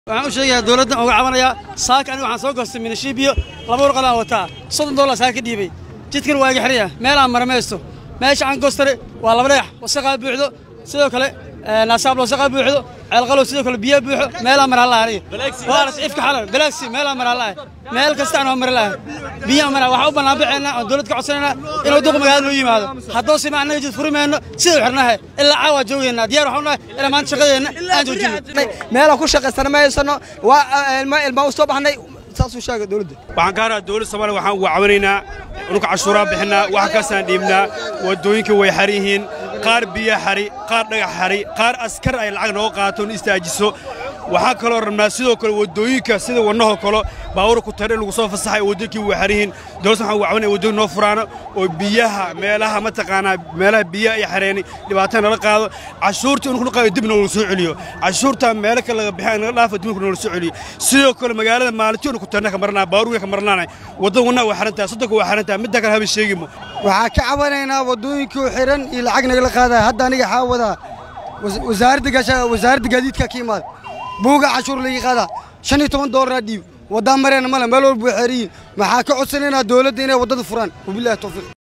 waxaan u sheegayaa dowladdan uga cabanayaa saaka aniga waxaan soo goostay minishiibiyo laba warqad aan wataa soddon dollar saaka ka dhiibay jidkan waa iga xiraya meel aan maramaysto meesha aan goostare waa laba dhagax wasaqaa buuxdo sidoo kale naasaab wasaqaa buuxdo ceelqalow sidoo kale biyaa buuxo meelaa mara laha aniga waa las ifka xalal balaagsi meelaa mara laha meel kastaan waa mara laha biyaa mara waxaan u bannaan baxaynaa oon dowlad ka codsanaynaa inuu duq magaalada noo yimaado haddoo sima annaga jid furimayno sida u xirnahay ilaa caawaa joogaynaa diyaar waxaan nahay ilaa maanta shaqadeenna aan joojino meelaan ku shaqaysana ma haysano waa ilmaa u soo baxnay saasuu sheegay dowladda waxaan ka haraa dowladda soomaaliya waxaan uga cawanaynaa dhulka cashuuraa bixinaa wax kaasaan dhiibnaa waddooyinka way xar yihiin qaar biyo xari qaar dhagax xari qaar askar ay lacag nooga qaato in istaajiso waxaa kaloo rabnaa sidoo kale waddooyinka sida wadnahoo kale baabuura ku tare in lagu soo fasaxay waddooyinkii way xar yihiin dowladda waxaan uga cawanaya waddooyin noo furaano oo biyaha meelaha mataqaanaa meelaha biyaha ay xareeni dhibaatada nala qaado cashuurta in kula qaado dib noola soo celiyo cashuurta meelo kale laga bixin naga dhaafa dib noola soo celiyo sidoo kale magaalada maalintii ku tarna ka marnaa baabuurka ka marnaanay waddada wadnaha waa xarantahay soddonka waa xarantahay midda kale haba sheegimo waxaa ka cabanaynaa waddooyinkii xiran iyo lacag nagala qaadaya hadda aniga xaa wadaa wasaaradda gaadiidka ka imaada buuga cashuur laga qaadaa shan iyo toban doolara dhiib waddaa mareena male meel walba way xeran yihiin maxaa ka codsanaynaa dowladda inay waddada furaan wabillahi tawfiiq